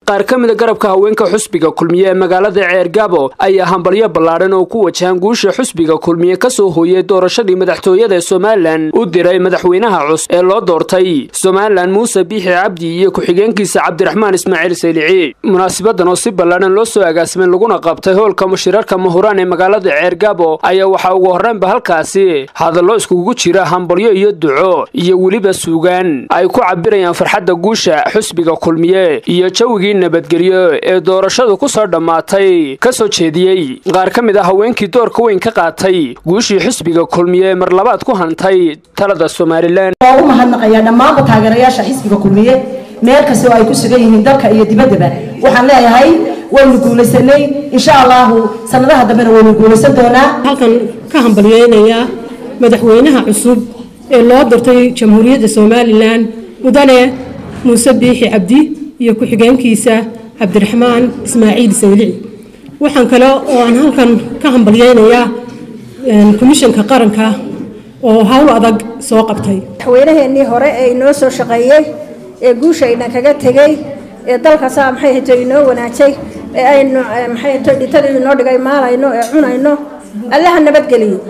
qaar ka mida garabka haweenka xusbiga kulmiye ee magaalada ceergaabo ayaa hambalyo ballaadhan oo ku wajahan guusha xusbiga kulmiye ka soo hooyey doorashadii madaxtooyada ee somalilan u diray madaxweynaha cus ee loo doortay somalilan muuse biixi cabdi iyo ku-xigeenkiisa cabdiraxmaan ismaaciil saylici munaasibadan oo si ballaadhan loo soo agaasimay laguna qabtay hoolka mushirarka mahuraan ee magaalada ceergaabo ayaa waxaa ugu horreynba halkaasi hadallo iskugu jira hambalyo iyo duco iyo weliba suugaan ay ku cabirayaan farxadda guusha xusbiga kulmiye iyo jawigii nabadgelyo ee doorashadu ku soo dhammaatay ka soo jeediyey qaar ka mid ah haweenkii doorka weyn ka qaatay guushii xusbiga kulmiye mar labaad ku hantay talada somalilan waa u mahadnaqayaa dhammaanba taageerayaasha xisbiga kulmiye meel kastoo ay ku sugan yihiin dalka iyo dibaddaba waxaan leeyahay waynu guulaysanay insha allahu sanadaha dambena waynu guulaysan doonaa halkan ka hambalyeynayaa madaxweynaha cusub ee loo doortay jamhuuriyadda somalilan mudane muuse biixi cabdi iyo ku-xigeenkiisa cabdiraxmaan ismaaciil saylici waxaan kale oo aan halkan ka hambalyeynayaa komishanka qaranka oo howl adag soo qabtay madaxweynaheenii hore ee inoo soo shaqeeyey ee guushayna kaga tegey ee dalkaasaa maxay hayto inoo wanaajay ee aynu maxay hayto dhitadii inoo dhigay maalayno ee cunayno allaha nabadgeliyo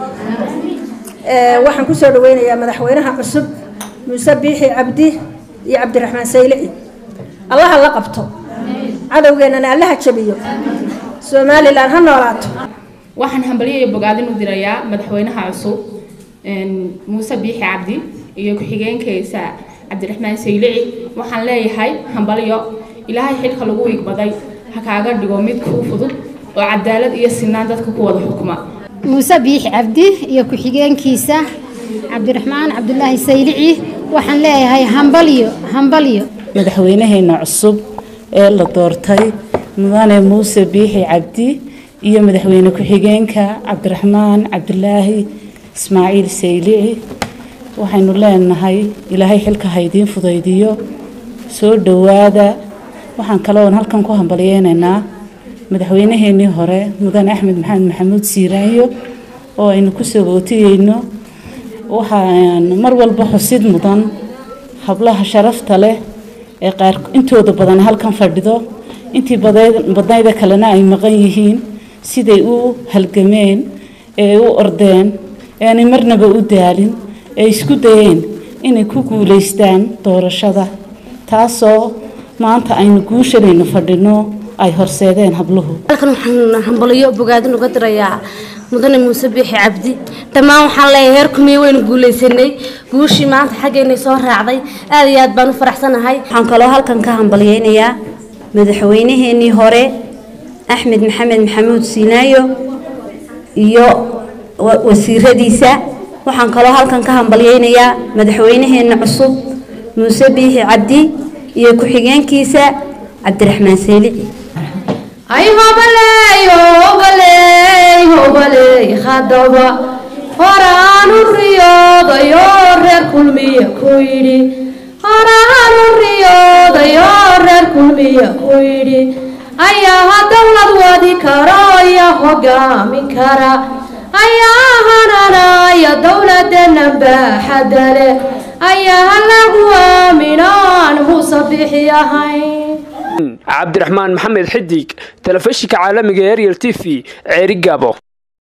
waxaan kusoo dhaweynayaa madaxweynaha cusub muuse biixi cabdi iyo cabdiraxmaan saylici allaha la qabto cadowgeennana allaha jabiyo somalilan ha noolaato waxaan hambalyo iyo bogaadin u dirayaa madaxweynaha cusub muuse biixi cabdi iyo ku-xigeenkiisa cabdiraxmaan saylici waxaan leeyahay hambalyo ilaahay xilka lagu igbaday ha kaaga dhigo mid kuu fudud oo cadaalad iyo sinaan dadka ku wada xukuma muuse biixi cabdi iyo ku-xigeenkiisa cabdiraxmaan cabdulaahi saylici waxaan leeyahay hambalyo hambalyo madaxweynaheena cusub ee la doortay mudane muuse biixi cabdi iyo madaxweyne ku-xigeenka cabdiraxmaan cabdulaahi ismaaciil saylici waxaynu leenahay ilaahay xilka haydiin fudaydiyo soo dhowaada waxaan kaloon halkan ku hambalyeynaynaa madaxweynaheenii hore mudane axmed maxamed maxamuud siiraanyo oo aynu ku sagootiyeyno waxaan mar walba xusid mudan hablaha sharafta leh ee qaar intooda badan halkan fadhido intii badnayda kalena ay maqan yihiin siday u halgameen ee u ordeen aanay marnaba u daalin ee isku dayeen inay ku guulaystaan doorashada taasoo maanta aynu guushanaynu fadhino ay horseedeen habluhu halkan waxaan hambalyo bogaadin uga dirayaa mudane muuse biixi cabdi dhammaan waxaan leeyahay heer kumiye waynu guulaysanay guushii maanta xaggeynay soo raacday aad iyo aad baan u faraxsanahay waxaan kaloo halkan ka hambalyeynayaa madaxweynaheenii hore axmed maxamed maxamuud siinaayo iyo wasiiradiisa waxaan kaloo halkan ka hambalyeynayaa madaxweynaheena cusub muuse biixi cabdi iyo ku-xigeenkiisa cabdiraxmaan saylici ay hobaley hobaley hobaley hadaba horaanu riyoodayo reer kulmiya ku yidhi horaanu riyoodayo reer kulmiya ku yidhi ayaa dowlad wadi karo iyo hogaamin kara ayaa hananaya dowladana baaxadda leh ayaa lagu aaminaan muuse bixi ahayn cabdiraxmaan maxamed xidig telefishinka caalamiga ee ariel t v ceeri gaabo